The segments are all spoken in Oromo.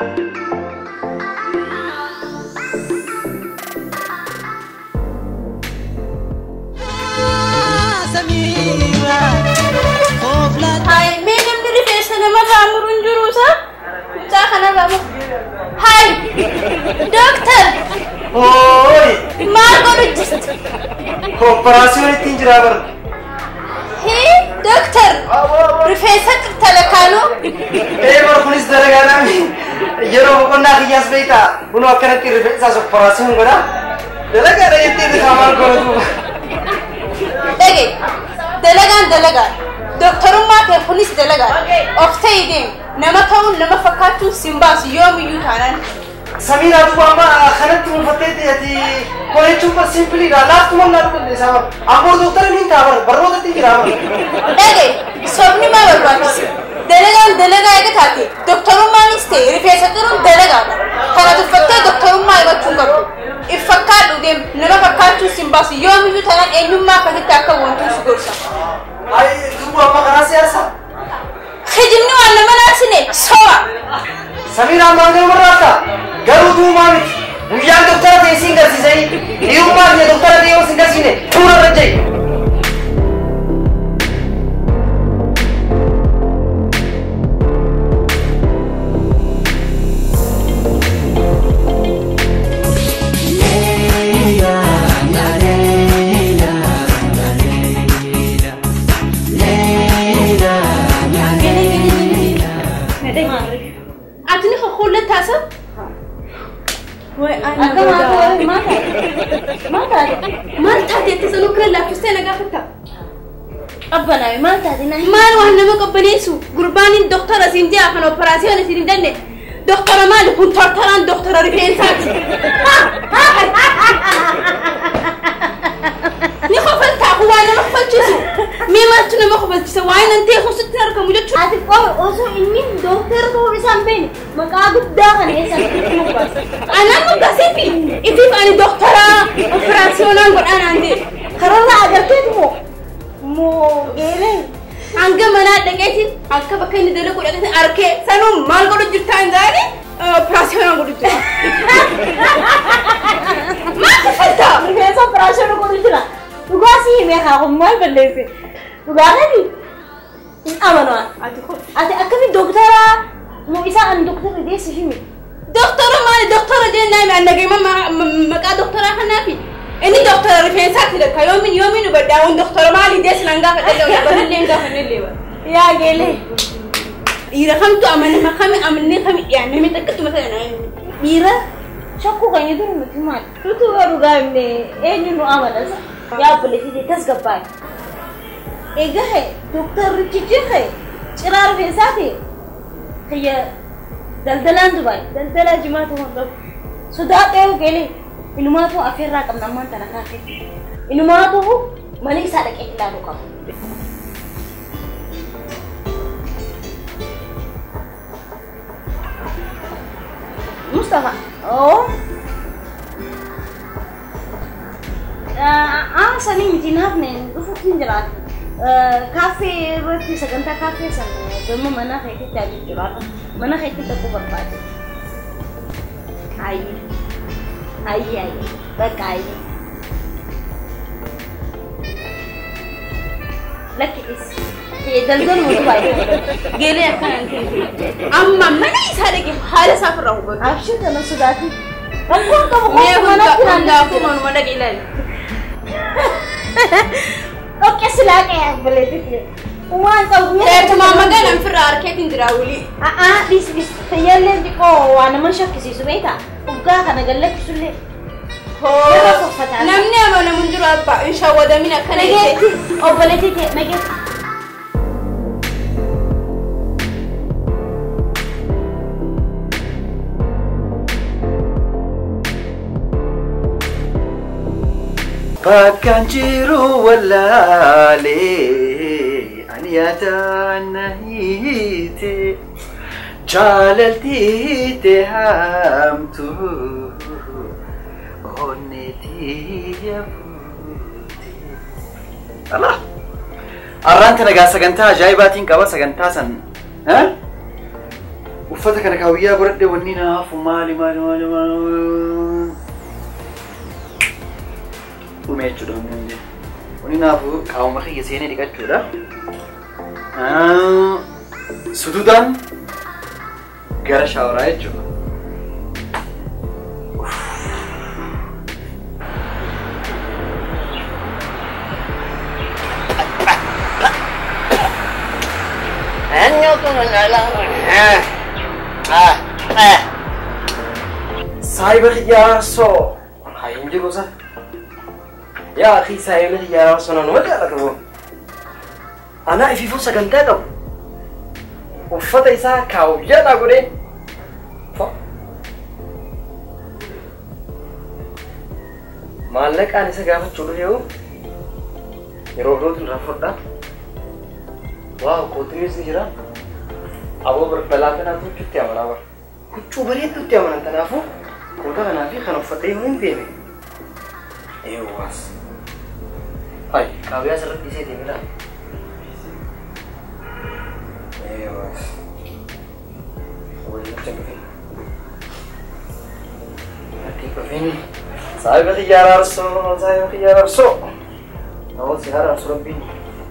Hai, mee namni rifeensa namarraa muru hin jiru isaa? Mucaa kanarraa muru. Hai, dooktar, Hooyi! maal godhu jirtu? Kooperaasiyoon ittiin jiraa bara. Hii, dooktar, rifeensa talakaanoo? Ee bara kunis dalagaadhaan yeroo boqonnaa kiyyaas beektaa bunoo akkanatti rifeensaas kooperaasiyoon godhaa. Dalagaadha jettee bitaa maal godhatu. Dhage, dalagaan dalagaa. Dooktarummaa kee kunis dalagaa. Of ta'ii deemu. Nama ta'uun nama fakkaachuun sin baasu yoomiyyuu taanaan. Samiinaa duuba amma kanatti muunfattee ati qorechuun bara simpiliidha. Laaftuma naa dhufe isaa bara. Ammoo dooktara niin ta'a bara. Barnoota ittiin jiraa bara. Dhage, sobni maa barbaachisa? Dalagaan dalagaa eega taate, dooktarummaanis ta'e rifeensa xiruun dalagaadha. Kana tuffattee dooktarummaa himachuun qabdu. If fakkaadhu deemu, nama fakkaachuu sin baasu yoomiyyuu taanaan eenyummaa akkasitti akka wantuun si gorsa. Ayi duuba amma karaa siyaasaa. Hijibni waan nama naasine soba. Samiinaa maal nama barraata? Garuu duumaa miti. Guyyaan dooktara ta'e siin garsiisanii dhiirummaa kiyya dooktara ta'e yoo siin garsiine fuula irra jai. Ati ni kakkuullee taasisa? Maal taateetti sanuu kan laaffistee na gaafatta? Qabbanaawe maal taate naa Maal waan nama qabbaneessu? Gurbaan doktora siin jaa kan operaasiyoon isin hin danne. Doktora maali kun tortoraan doktora rifeensaati. Ni kofaltaa kun waan nama kofalchiisu. Mee maaltu nama kofalchiisa? Waan nan ta'e kun sitti argamu jechuudha. Ati qoome osoo inni dooktara ta'uu isaa hin beekne maqaa guddaa kana eessa nutti baasa. Anaan moggaasiifi itiif ani doktora operaasiyoonaan godhaanaan ta'e. Kararraa agarteetu moo moo geelee hanga manaa dhaqeetiin akka bakka inni dalagu dhaqeetiin arkee sanuu maal godhu jirtaa hin jaani operaasiyoonaan godhu jira. Maal kafaltaa? rifeensa operaasyoona godhu jira. Dhugaa si himee haa kun maal balleesse. Dhugaa kani hin amanaa. Ati akkami dooktara moo isaa ani dooktara deessi himi. Doktora maali doktora jennaan aan dhagayma maqaa doktoraa kanaafi. Inni doktora rifeensaati lakka yoomin yoomin hubadhaa doktora maali deessi nan gaafa dhallee banillee hin gaafa nillee bara. Yaa geelee. Dhiira kamtu amanama kami amannee kami dhiyaannee mee takkatti mata Dhiira shakkuu kan yoo ture nuti maali? Nuti waa dhugaa himne eenyu nu amanasa? Yaa obboleettii tasgabbaa'e. Egaa hee dooktarrichi jirre ciraa rifeensaa ta'e kiyya daldalaan Dubaay daldalaa jimaatu waan qabu. Sodaa dhayuu geelee inumaatu afeerraa qabna ammaan tana kaafetti. Inumaatu mana isaa dhaqee ilaaluu qabu. Mustafa. Oh. Aan sanii miti naafne dhufuutti hin jiraatu. Kaaffee irratti sagantaa kaaffee sana gama mana keetitti ajaju jiraata. Mana keetti tokko barbaade. Ayyi. Ayyi ayyi. Bakka ayyi. Lakki is. Daldaluma Dubaay. geelee akkanaan ta'e. Amma mana isaa dhaqee haala isaa ofirraa hubatu. Abshii kana sodaati. Rakkoon qabu Mee qofa hunda manatti hundaafuu manuma dhaqee ilaali. Okke silaa qe'ee abboleetitti. Waan qabu Teessuma magaalaa ofirraa harkeetiin jira wulii. A'aa dhis dhis fayyaallee xiqqoo waa nama shakkisiisu beektaa? Dhugaa kana gallakkisullee. Yeroo uffataa. Namni amanamu hin jiru abbaa hin shawwadamin akkana Nageetti jettee. obboleetti ta'e nageetti. Bakkaan jiru wallaalee ani yaadaan na hiite jaalaltiite hamtu onneetii yaafute. Alaa! Arraan kana gaa sagantaa ajaa'ibaatiin qaba sagantaa san. uffata kana kaawiyyaa godhadhe wanni naafu maali maali maali maali dhume jechuudha wanni hin jedhu. Wanni naafu qaawuma kiyya seenee dhiqachuudha. Ah, Sududaan gara shaawaraa jechuudha. Saayiba xiyyaarasoo haa hin jiru sa. Yaa akhi saayiba xiyyaarasoo nanuma jaallatu moo. Anaa ifiifuu sagantaa qabu. Uffata isaa kaawwiyyaadhaa godhee. Fa- Maallaqaan isa gaafachuu dhufe yoo yeroo birootu irraa fudhaa. Waaw kootinis ni jira. Aboo balaa kanaatu huccuutti amanaa bara. Huccuu bareedduutti amanan kanaafuu koota kanaa fi kan uffatee yoo hin deeme. Eewwaas. Hai, kaawiyyaa asirratti dhiisee deeme dha. Eewwaas. Wayii nutti hin dhufin. Ati dhufin. Saayiba xiyyaaraa arsoo, saayiba xiyyaaraa arsoo. Namoota si haara arsoo rabbiin.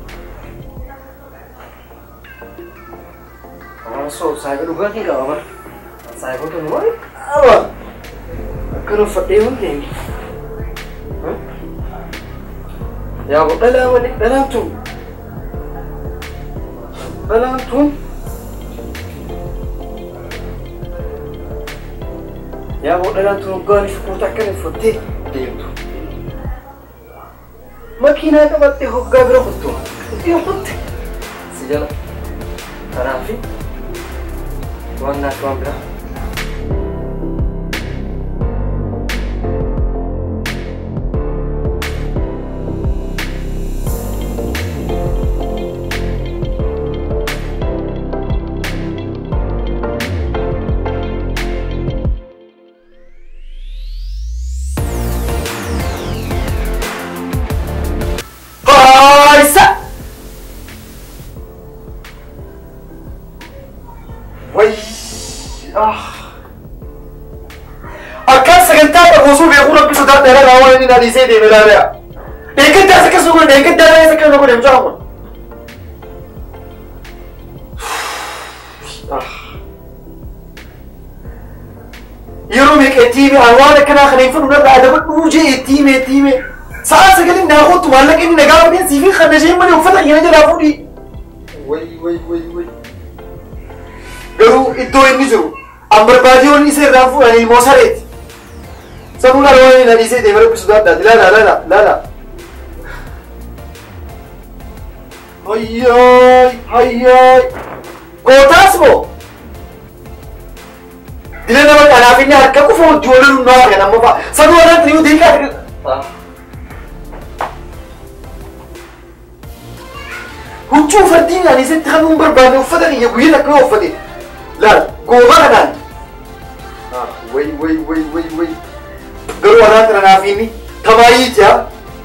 Arsoo saayiba dhugaatiin qaba bara. Saayibota nu wari qaba. Akkana uffadhee hin deemi. Yaa bo dhalaa malee dhalaan tun. Dhalaan tun. Yaa bo dhalaan tun hoggaan shukuuta akkana uffattee deemtu. Makiinaa qabattee hoggaa bira kuttu. Itti kutte. Si jala. Kanaafi waan naaf waan biraa. Qaayisa! Wai! Akkaan sagantaa qabu osoo beekuu rabbi sodaa dheeraa irraa waan inni na dhiisee deeme ilaaleera. Eeggaddaas akkasuma godhe, eeggaddaa reessa akkasuma godhe mucaa kun. Yeroo meeqa itti hime waan akkanaa kana hin fudhu narraa adabadhuu jee itti hime itti hime. Sa'a sagalee naa kootu maallaqa inni nagaa fudhee siifii kan isheen malee uffata keenya jalaa fuudhi. Wai wai wai wai. Garuu iddoo inni jiru an barbaadiyoon isa irraa fuudhanii immoo sareeti. Sanuu laala waan inni dhiisee deemee rabbisu daaddaati. Laala laala laala. Hayyaay hayyaay. Gootaas moo? Dila nama kanaaf inni harka kufa hojii waliin nu naa kan amma fa'a. Sanuu waan ta'eef deekaa. huccuu uffattiin ani isatti kan nun barbaanne uffata kiyya guyyaa takka yoo uffate laal gooba kanaan way way way way way garuu warraan kana naaf inni tamaayii jaa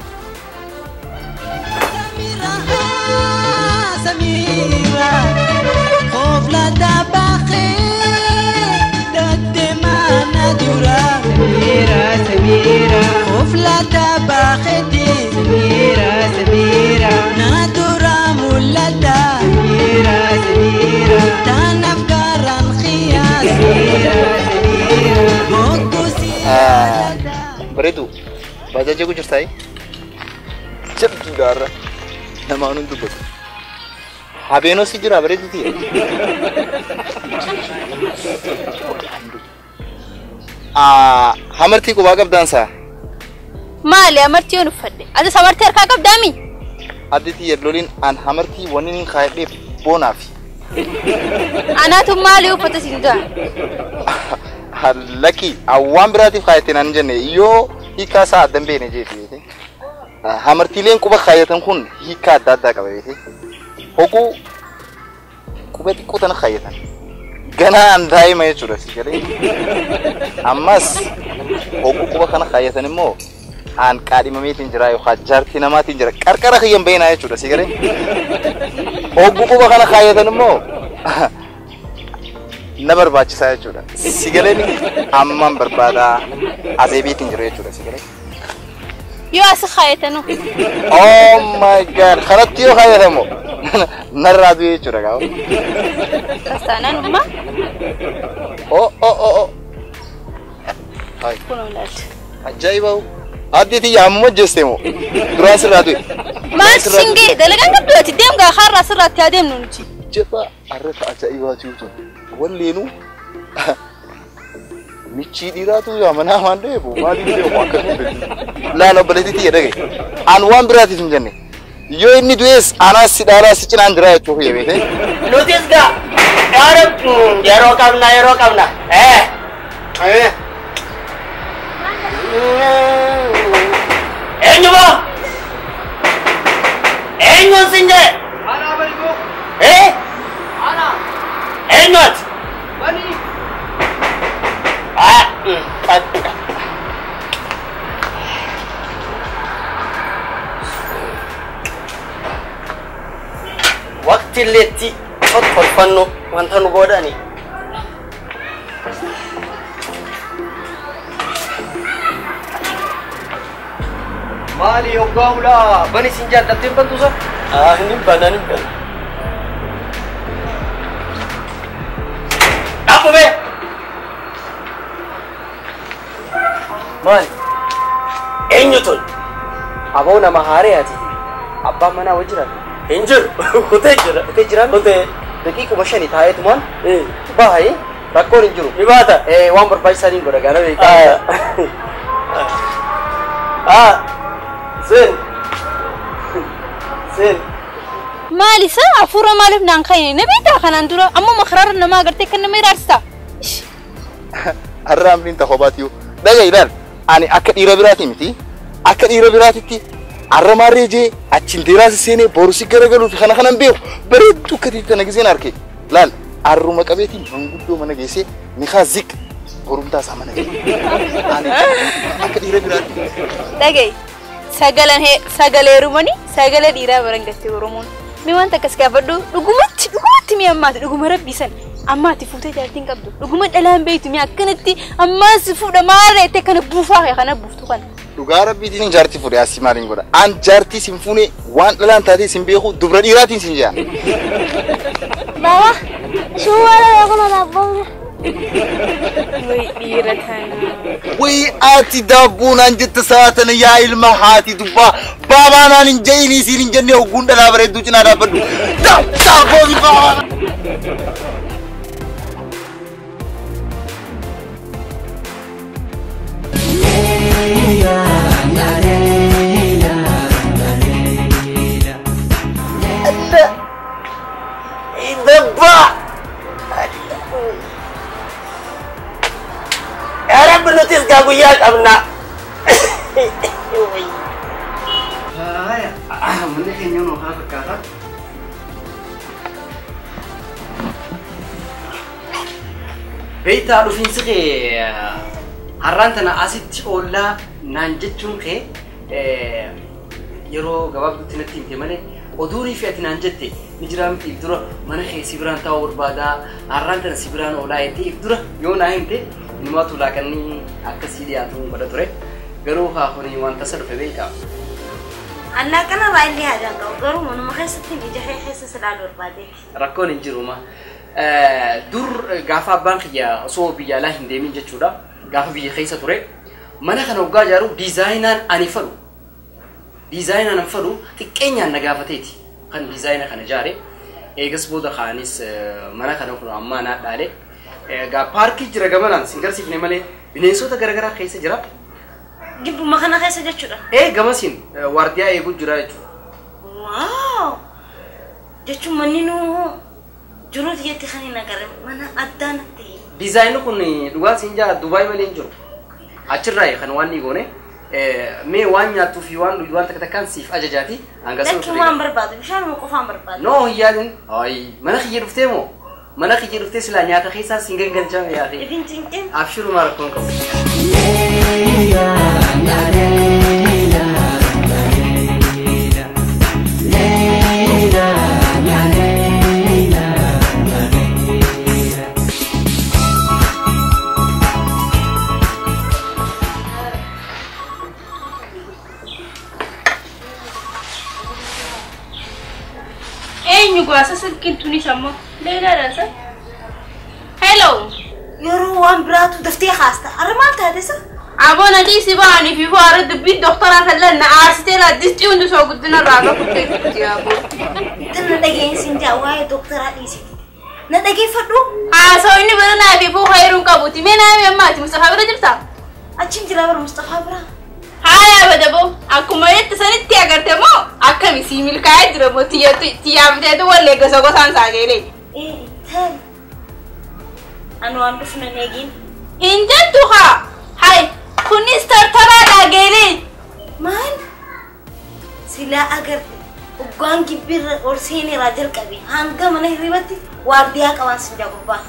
سميرة خوف لا تبخي دد ما ندورة سميرة سميرة خوف لا تبخي سميرة سميرة ندورة مولدة سميرة سميرة تنفكر الخيار سميرة سميرة موكو سيادة bareedu baajaaja ku jirtaay jabduudhaarra namaan hun dubbatu habeenoo si jira bareeduti hamartii qubaa qabdaansaa Maali amartii yoon uffadhe? Ati amartii harkaa qabdaami? additi yalloliin an hamartii wanni nin kaayadheef boonaaf Anaatu maali uffata siin ga'a? lakki waan biraatiif kaayate naan jenne yoo hiikaa isaa addan beene jeeti beete hamartiileen quba kaayatan kun hiikaa adda addaa qaba beete hoguu quba xiqqoo tana kaayatan ganaa an daa'ima jechuudha si galee ammas hoguu quba kana kaayatan immoo aan qaadhimameetiin jira yookaan jaartii namaatiin jira qarqara kiyyan bayinaa jechuudha si galee hoguu quba kana kaayatan immoo na barbaachisaa jechuudha. Si galeen amman barbaada azeebiitiin jiru jechuudha si galee. Yoo as kaayatanu. Oh my god kanatti yoo fayyadamu narraa du'e jechuudha gaafa. Tastaanaan dhuma. Oh oh oh oh. Hai Kunoo ilaalcha. ajaa'iba addeetii yaamuma jeeste moo duraan sirraa du'e. Maal singee dalagaan qabdu ati deem gaa har'aa sirraatti adeemnu nuti. Jepha arrata ajaa'ibaa jirutu walleenuu michii dhiiraatu yaamanaa waan ta'eef maaliif ta'e akka nuti laala obboleettii jedha ga'e an waan biraatiif hin jenne yoo inni du'ees anaas si dhaalaa si cinaan jira jechuuf yebeete Nutis gaa yeroo yeroo qabna yeroo qabna. Eh. Eh. Eenyu moo? Eenyuun sin jedhe? Eh? Eenyu ati? Ah, mm, ati. Waqti illeetti tolfannu wanta nu godhani. Maali hoggaa'uudha? Bani isin jaallattee bantuusa? Ah, ni bana ni bana. Dhaabame! Maali? Eenyu tun? Aboo nama haaree ati. Abbaan manaa wajjiran. Hin jiru. Kutee jira. Kutee jiran? Kutee. Daqiiquma shanii taa'eetumaan Eh, bahaye rakkoon hin jiru. ni baata. Eh, waan barbaachisaa niin godha gaana Ah. beekaa. Ah. Sin. Sin. Maal isa hafuura maaliif naan ka'e na beektaa kanaan dura ammoo makaraara namaa agartee kan nama iraarsitaa. har'a amriin ta'uu baatiyuu dhaga ilaal ani akka dhiira biraati miti akka dhiira biraatitti har'a maarree jee achiin deeraasi seenee borusi garagaluuf kana kanan beeku bareedduu akka tiitti kana giseen arge laal harruma qabeetiin manguddoo mana geessee ni kaa ziq borumtaa isaa mana geesse ani akka dhiira biraatti Dhagaye sagalan hee sagalee rumanii sagalee dhiiraa baran gattee Oromoon. Mi wanta akkas gaafadhu dhugumatti dhugumatti mi ammaati dhuguma rabbisan ammaati fuutee jaartiin qabdu dhuguma dhalaan beektu mi akkanatti ammaan si fuudha maal jettee kana buufaa kee kana buuftu kana. dhugaa rabbiitiin jaartii fuudhe asii maaliin godha an jaartii sin fuune waan dhalaan taatee sin beeku dubra dhiiraatiin sin jea Baba, suara ya kalau lapor. Wai dhiira tana. Wai ati daabboonaan jette saatana yaa ilma haati dubbaa baabaanaan hin jayinii siin hin jenne hogguun dhalaa bareedduu cinaa dhaabbadhu. Daabboo fi baabaan. Dabba! Yaa Rabbi nutis gaa guyyaa qabna. Haaya. Manni keenya nuu haa fakkaata. Beektaa dhufiinsi kee har'aan tana asitti oollaa naan jechuun kee eh, yeroo gabaabduutti natti himte malee oduunii fi ati naan jette ni jiraa miti if dura mana kee si biraan taa'uu barbaadaa har'aan tana si biraan oolaa jettee if dura yoo naa himte nimaatu laaqanni akkasii dhiyaatu godha ture garuu haa kuni wanta isa dhufe beekaa. Anak kan apa ini ada kau? Garu mana makai setting ija kayak kayak selalu berbadi. rakkoon hin jiru ma dur gaafa abbaan kiyya osoo biyya alaa hin deemin jechuudha gaafa biyya keessa ture mana kana waggaa ijaaru diizaayinaan ani fadhu diizaayinaan an fadhu xiqqeenyaan na gaafateeti kan diizaayina kana ijaare eegas booda kaanis mana kana kun ammaa naa dhaale gaa paarkii jira gamanaan sin garsiifne malee bineensota garaagaraa keessa jira Gibu makan kayak saja sudah. ee gamasiin waardiyaa eeguu jira jechuudha Wow. Jechuun manni nu jiruuti jetti kan hin agarre mana addaa natti. diizaayinni kun dhugaan siin jaa dubaay malee hin jiru achirraa kan waan ni goone mee waan nyaattuu fi waan dhugdu waan takka takkaan siif ajajaati hanga sun Lakki waan barbaadu bishaan moo qofaan barbaadu. noo hin yaadin ay mana kiyya dhuftee moo mana kiyya dhuftee silaa nyaata keessaa siin gangalchame yaate Ifin cinqin. abshiruma rakkoon qabu silkiin tunis ammoo leelaadha isa. Hello. Yeroo waan biraatu daftee haasta. Arra maal taate sa? Aboo nadii si ba'anii fi faara dubbii doktoraa kallan na aarsitee na distii hundi soo guddina irraa akka kuttee kutti aboo. Tan na dhageenyisiin jaa waa'ee doktoraa dhiisiti. Na dhageeffadhu. Haasawaa inni bira naa fi fuufa heeruun qabuuti. Mee naa mee ammaati Mustafaa bira jirtaa? Achiin jira bara Mustafaa bira. Haaya badaboo akkuma jetti sanitti agarte moo akkami sii milkaa'ee jira moo tiyyaafateetu wallee gosa gosaan saageelee. Ee tan. Anu waan dhufu nan eegin. Hin jettu haa. Hai kunis tartaraadha geelee. Maal? Silaa agarte. Hoggaan gibbirra ol seeneeraa jalqabe hanga mana hirribatti waardiyaa qabaan sin jagubbaa.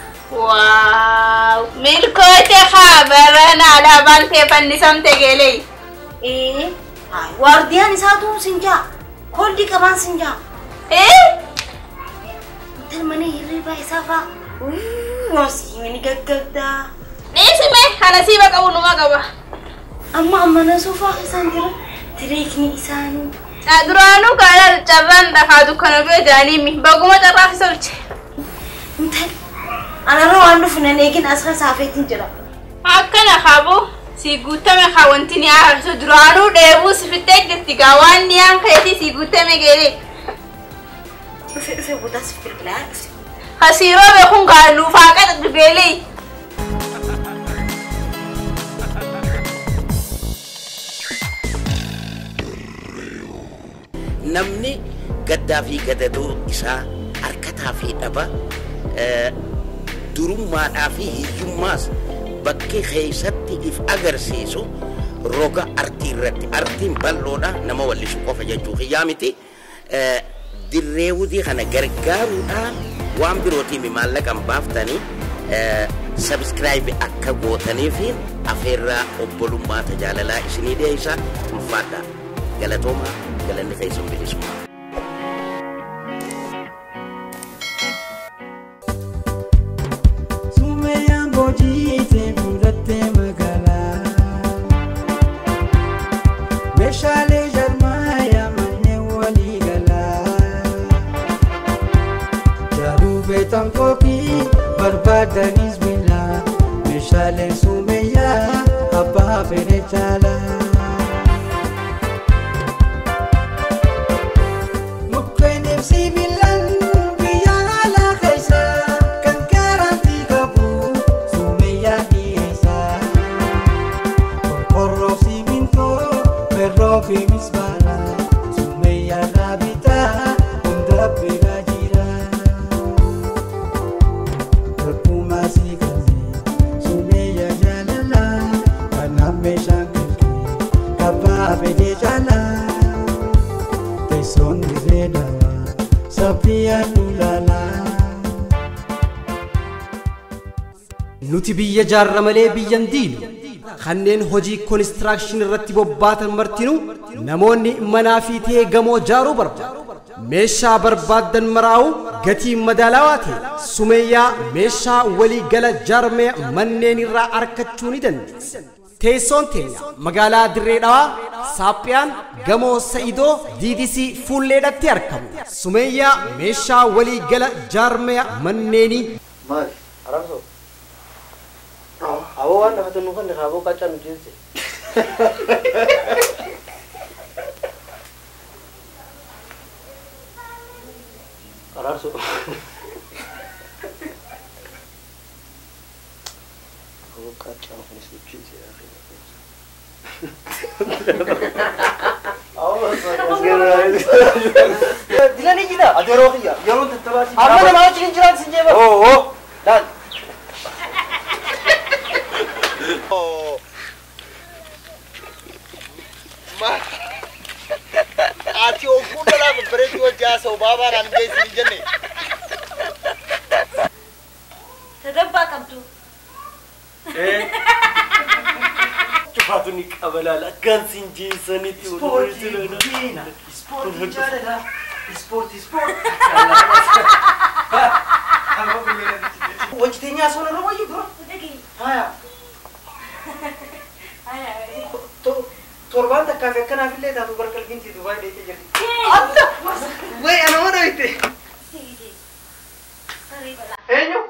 Waaw milkoote haa barana alaabaan kee fannisamte geelee. Ee haa, waardiyaan isaatu sin jaa. Kooldi qabaan sin jaa. Eh? Intal mana hirribaa isaa faa. Waasii mini gaggabdaa. Dhiisime kana siiba qabu numa qaba. Amma ammana soofaa isaan jira. Tireekni isaanii. Duraanuu kaala carraan dhafaa dukkana bira jiranii mi baguma carraa fi solche. Intal. Anarra waan dhufu nan eegin asirra saafeetiin jira. Akkana qabu si guutame haa wanti ni aarsu duraanuu dheebuu si fittee jirti gaa waan niyaan keetii si guutame geelee. Dhufe dhufe boodaas bilbilaa dhufte. Hasiiroo beekuun gaa luufaa qaxa geelee. namni gaddaa fi gadadoo isaa harkataa fi dhaba eh, durummaadhaa fi hiyyummaas bakkee keessatti if agarsiisu roga artii irratti artiin bal'oodha nama wallisu qofa jechuu kiyyaa miti Eh, dirreewudii kana gargaaruudhaan waan birootiif maallaqan baaftanii sabskraayibi akka gootaniifiin afeerraa obbolummaa tajaalalaa isinii dhiyeessa ulfaadha galatoomaa galanni keessan bilisummaa. Sumeyaan boojiitee fuudhattee magaalaa. Meeshaalee jarmaayaa manneen walii galaa. Jaaruu beektan kookii barbaadanis bilaa. Meeshaaleen sumeyyaa abbaa fedhe caalaa. Mukkeen ibsi bilan biyya alaa keessa kan garantii qabu sumeyyaa dhiyeessa. Qorqorroo simintoo merroo fi mismaara sumeyyaa irraa bitaa hunda bira jira. Tokkummaa si kanneen sumeyyaa jaalala kanaaf meeshaan kalqee kabbaa fedhee caalaa. Teessoon dirree dawaa saphii lulaalaa. Nuti biyya jaarra malee biyyan diinu kanneen hojii koonistiraakshini irratti bobbaatan martinuu namoonni manaa fi ta'ee gamoo jaaruu barbaadu. Meeshaa barbaaddan maraa'u gatii madaalawaa ta'e sumeeyyaa meeshaa walii gala jaarmee manneen irraa argachuu ni dandeessu. Teessoon teenya magaalaa Dirree Dhawaa Saaphiyaan gamoo Sa'idoo DDC fuulleedhatti argamu. Sumeeyyaa meeshaa walii gala jaarmee manneenii Maali? Arabso. Aboo waan lafa tunu kan aboo qaccaa nu jeesse. Arabso. Aboo qaccaa nu jeesse. Dilanii jira. Ati yeroo kiyya. Yeroo tattabaati. Amma nama achi hin jiraan sin jeeba. Oo oo. Laal. Ati oguu dhalaa babbareetti hojii haasa'u baabaadhaan geessi hin jenne. Tadabbaa qabdu. Cufaatu ni qabalaala. Akkaan sin jeessanitti. Ispoortii diina. Ispoortii jaalala. Ispoortii ispoortii. Hojjeteenyaa soona irra wayyu dura. Haya. To- Torbaan takkaa fi akkanaaf illee taatu barqalbiinti Dubaay deetee jirti. Adda! Wayi ana mana bitte. Harree balaa. Eenyu?